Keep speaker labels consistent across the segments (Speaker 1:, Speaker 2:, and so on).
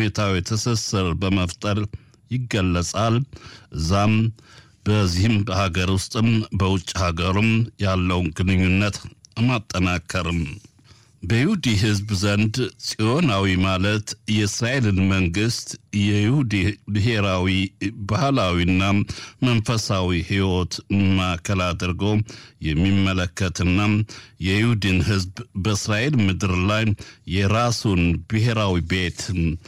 Speaker 1: ስሜታዊ ትስስር በመፍጠር ይገለጻል። እዛም በዚህም በሀገር ውስጥም በውጭ ሀገርም ያለውን ግንኙነት ማጠናከርም በይሁዲ ሕዝብ ዘንድ ጽዮናዊ ማለት የእስራኤልን መንግስት የይሁዲ ብሔራዊ ባህላዊና መንፈሳዊ ሕይወት ማዕከል አድርጎ የሚመለከትና የይሁድን ሕዝብ በእስራኤል ምድር ላይ የራሱን ብሔራዊ ቤት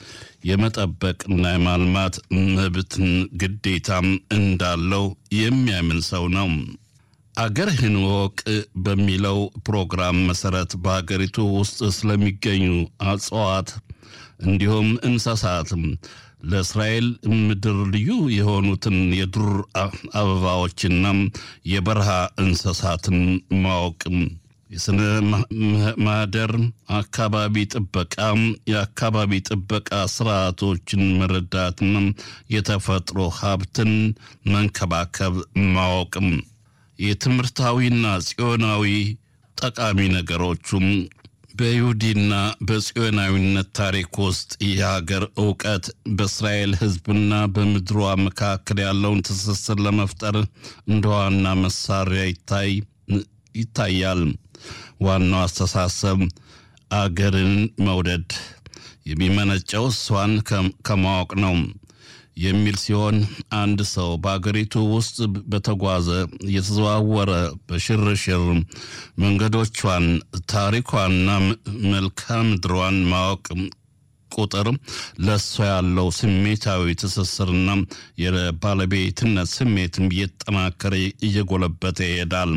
Speaker 1: የመጠበቅና የማልማት መብትን ግዴታም እንዳለው የሚያምን ሰው ነው። አገርህን ወቅ በሚለው ፕሮግራም መሰረት በሀገሪቱ ውስጥ ስለሚገኙ እጽዋት እንዲሁም እንስሳትም ለእስራኤል ምድር ልዩ የሆኑትን የዱር አበባዎችና የበረሃ እንስሳትን ማወቅም የስነ ማህደር አካባቢ ጥበቃ የአካባቢ ጥበቃ ስርዓቶችን መረዳትና የተፈጥሮ ሀብትን መንከባከብ ማወቅም የትምህርታዊና ጽዮናዊ ጠቃሚ ነገሮቹም በይሁዲና በጽዮናዊነት ታሪክ ውስጥ የሀገር እውቀት በእስራኤል ሕዝብና በምድሯ መካከል ያለውን ትስስር ለመፍጠር እንደ ዋና መሳሪያ ይታይ ይታያል። ዋናው አስተሳሰብ አገርን መውደድ የሚመነጨው እሷን ከማወቅ ነው የሚል ሲሆን አንድ ሰው በአገሪቱ ውስጥ በተጓዘ እየተዘዋወረ በሽርሽር መንገዶቿን፣ ታሪኳንና መልክዓ ምድሯን ማወቅ ቁጥር ለእሷ ያለው ስሜታዊ ትስስርና የባለቤትነት ስሜትም እየተጠናከረ እየጎለበተ ይሄዳል።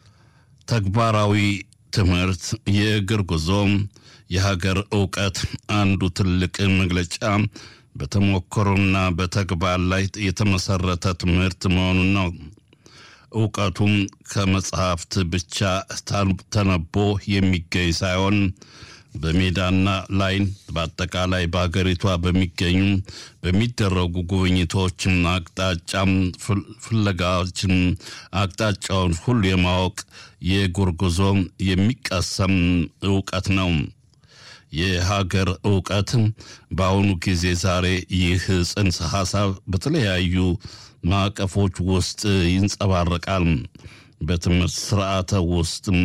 Speaker 1: ተግባራዊ ትምህርት፣ የእግር ጉዞ፣ የሀገር እውቀት አንዱ ትልቅ መግለጫ በተሞክሮና በተግባር ላይ የተመሰረተ ትምህርት መሆኑን ነው። እውቀቱም ከመጽሐፍት ብቻ ተነቦ የሚገኝ ሳይሆን በሜዳና ላይ በአጠቃላይ በሀገሪቷ በሚገኙ በሚደረጉ ጉብኝቶችን አቅጣጫም ፍለጋዎችን አቅጣጫውን ሁሉ የማወቅ የእግር ጉዞ የሚቀሰም እውቀት ነው። የሀገር እውቀት በአሁኑ ጊዜ ዛሬ ይህ ጽንሰ ሀሳብ በተለያዩ ማዕቀፎች ውስጥ ይንጸባረቃል። በትምህርት ስርዓተ ውስጥም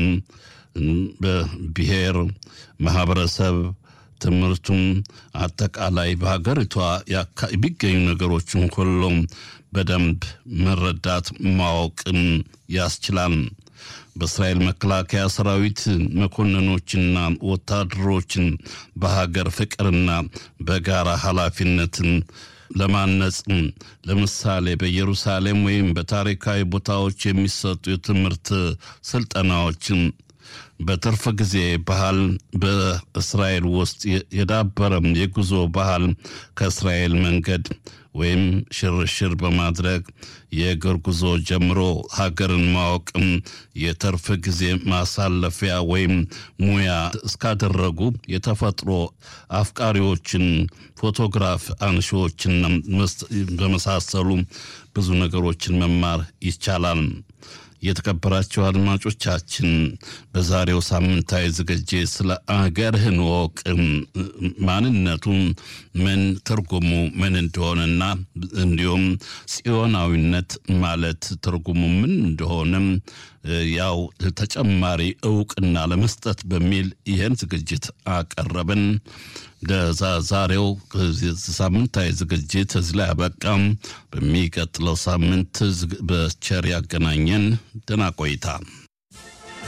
Speaker 1: በብሔር ማህበረሰብ ትምህርቱም አጠቃላይ በሀገሪቷ የሚገኙ ነገሮችን ሁሉም በደንብ መረዳት ማወቅም ያስችላል። በእስራኤል መከላከያ ሰራዊት መኮንኖችና ወታደሮችን በሀገር ፍቅርና በጋራ ኃላፊነትን ለማነጽ ለምሳሌ በኢየሩሳሌም ወይም በታሪካዊ ቦታዎች የሚሰጡ የትምህርት ስልጠናዎችን በትርፍ ጊዜ ባህል በእስራኤል ውስጥ የዳበረም የጉዞ ባህል ከእስራኤል መንገድ ወይም ሽርሽር በማድረግ የእግር ጉዞ ጀምሮ ሀገርን ማወቅም የትርፍ ጊዜ ማሳለፊያ ወይም ሙያ እስካደረጉ የተፈጥሮ አፍቃሪዎችን፣ ፎቶግራፍ አንሺዎችን በመሳሰሉ ብዙ ነገሮችን መማር ይቻላል። የተከበራቸው አድማጮቻችን በዛሬው ሳምንታዊ ዝግጅት ስለ አገርህን ወቅ ማንነቱን ምን ትርጉሙ ምን እንደሆነና እንዲሁም ጽዮናዊነት ማለት ትርጉሙ ምን እንደሆነም ያው ተጨማሪ እውቅና ለመስጠት በሚል ይህን ዝግጅት አቀረብን። ለዛሬው ሳምንታዊ ዝግጅት እዚህ ላይ አበቃም። በሚቀጥለው ሳምንት በቸር ያገናኘን። ደህና ቆይታ